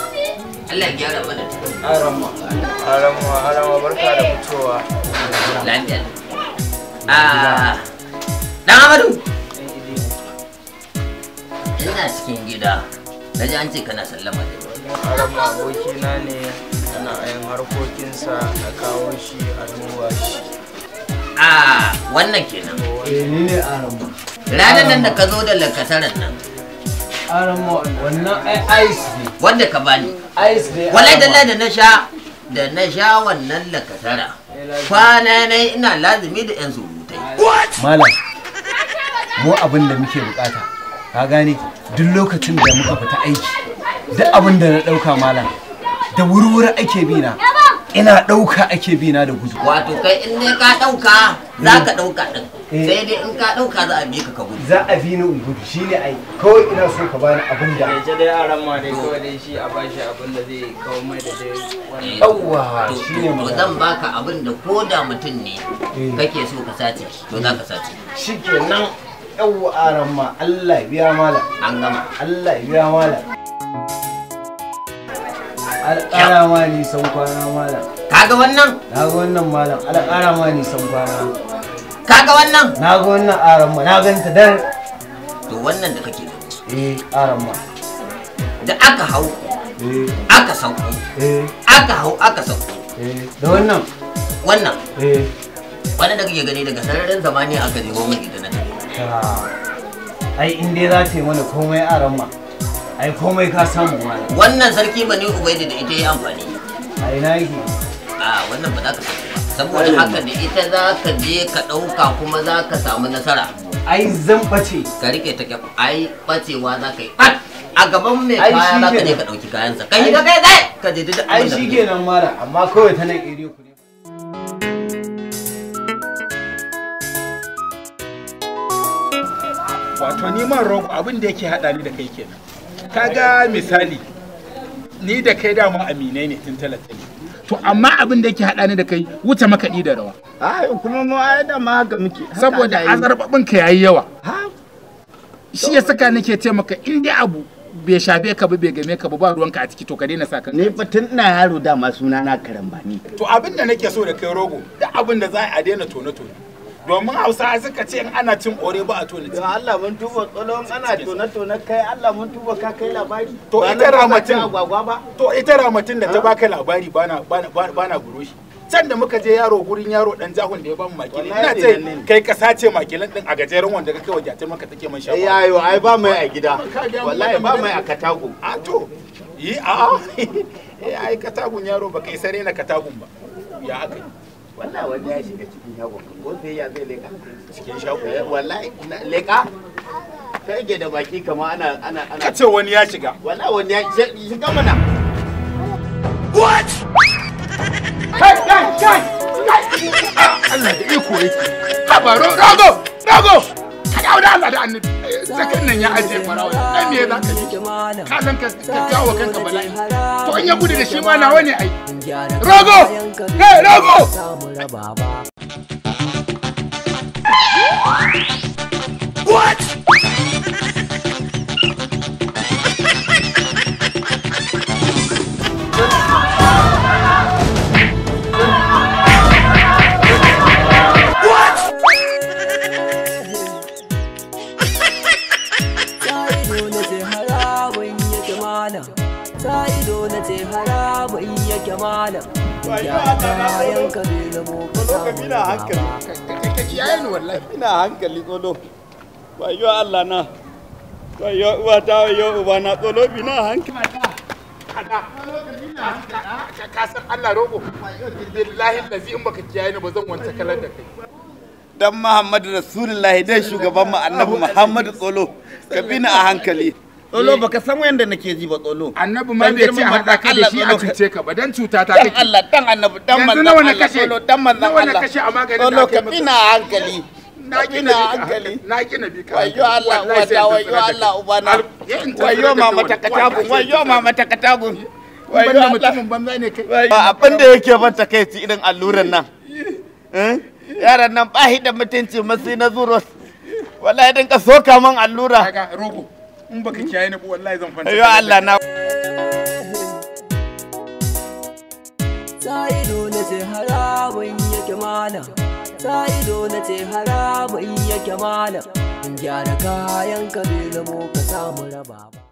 Allah ya gyara mana ta. Arama, arama, arama barka da fitowa. Lafiya. Ah, Dan Amadu. Ina cikin gida. Na ji an ce kana sallama da ni. Arama abokina ne ana yin harkokinsa na kawo shi a duba shi. Ah, wannan kenan. Eh ni ne Arama. Ranar nan da ka zo da lakataran nan, Arama wannan ai ice ne. wanda ka bani. Ice ne. Wallahi Arama. dalla da na sha da na sha wannan lakatara. Kwana na ina lazumi da 'yan surutai. Malam. Mu abin da muke bukata. Ka gane duk lokacin da muka fita aiki. Duk abin da na dauka malam. Da wurwuri ake bi na. Ina dauka ake bi na da gudu. Wato kai in ne ka ɗauka za ka ɗauka ɗin. Eh. Sai dai in ka ɗauka za a bi ka ka gudu. Za a bi ni in gudu shine ai. Kawai ina so ka bani abin da. Ita dai arama dai kawai dai shi a bashi abin da zai kawo mai da dai wani. Yawwa To, shine to magana. zan baka abin da ko da mutum ne Eh. kake so ka sace to za ka sace Shikenan yawwa aran ma Allah ya biya malam. an gama Allah ya biya malam. Alƙara ma nisan kwana malam. kaga wannan Na ga wannan malam. Alƙara ma nisan kwana. kaga wannan Na ga wannan aran ma. Na ganta dar. to wannan da kake gani Eh aran ma. da aka hau Eh aka sauko eh aka hau aka sauko eh da wannan. wannan Eh. wannan da kake gani daga sararin zamani aka nemo mai ita na tafi ta- Ai in dai za ta yi mana komai aran ma. Ai komai ka samu malam. wannan sarki bane ubaidi da ita yi amfani A ina yake? a wannan ba za ka sauko ba saboda haka da ita za ka je ka ɗauka kuma za ka samu nasara Ai zan bace. ka rike ta kyau ai bacewa za ka yi ɓat a gaban mai Ai, kaya shi za ka je kenan. ka ɗauki kayansa kai ka kai kai ka je duk Ai abin da shi kake kenan malam amma kawai ta nan iri ku ne. wato ni man rogo abin da yake hada ni da kai kenan kaga misali ni da kai dama aminai ne tun talata ne to amma abin da yake hada ni da kai wuce makaɗi da rawa Ai kuma mu ai da ma haka muke. Haka saboda Allah ya yi. azarbabin ka yayi yawa Ha? shi ya saka nake ce maka in dai abu bai shafe ka ba bai game ka ba ba ruwanka a ciki to ka daina sa kanka Ni fa tun ina yaro dama suna na karambani. to abin da nake so da kai rogo da abin da za a daina tone tone domin hausa suka ce in ana cin ore ba a tone Yo Allah mun tuba tsolon ana tona tona kai Allah mun tuba ka kai labari. To Ba ita na ramatin. cin agwagwa ba. to ita ramatin da ta baka labari bana bana bana, bana guroshi can da muka je yaro gurin yaro dan jahun da ya bamu makilin ina Wallahi ce nan ne. kai ka sace makilin din a gajeren wanda ka kai wa jatar maka take man Eh shafa yayo ai ba mai a gida. Ka ga mu Wallahi wannan ba magana. mai a katago. a to yi a a eh ai katagun yaro ba kai sare na katagun ba ya aka yi Wallahi wani ya shiga cikin shago. Ko sai ya zai leka. cikin shago Eh, Wallahi na- leka. Kai ke da baki kama ana ana ana. ka ce wani ya shiga Wallahi wani ya shiga mana. kai kai kai Allah da iko yake haba ro- rago rago ka dawo da Allah da annabi Eh, zakan nan ya aje farawa dan me za ka yi ka san ka ka kawo kanka bala'i to in ya gudu da shi ma nawa ne ai rago kai rago Sa'ido na ce haramun yake malam Sa'ido na ce haramun yake malam Ya kayan ka bai zamo ka samu Ina hankali. ka kiyaye ni wallahi Ina hankali tsolo. Wayo Allah na. Wayo uwata wayo ubana tsolo bina hankali. ka san Allah rogo billahi lazi in baka kiyaye ni ba zan wanta kalar da kai dan Muhammadu Rasulullahi dai shugaban mu Annabi Muhammadu Tsolo ka bi ni a hankali Tsolo baka san wanda nake ji ba Tsolo annabi ma Dan bai ce girman haɗa ka da Allah, shi a tsolo ka- cuce ka ba dan cuta ta dan kake Allah dan Annabi dan Yanzu manzon nawa na Allah kashe? Tsolo dan manzon Nawa na Allah kashe a maganin da Tsolo aka yi ka maka? bi ni a hankali na ka bi ki ni na a bi ka hankali na ki na bi ka wayo Allah Wallahi sai wata in wayo tattara da Allah kai. ubana Al- ya in tattara wayo da kai mama ta wallahi. katagun wayo mama ta katagun Ban wayo da Allah mutumin banza ne kai ba abin da yake ban takaici irin alluran nan Eh? yaran nan ba shi da mutunci masu na zuros wallahi dinka soka man allura kaga rogo in baka kiyaye ni ba wallahi zan fanta ayo Allah na ido na ce haramun yake malam sa ido na ce haramun yake malam gyara kayan ka bai zamo ka samu raba ba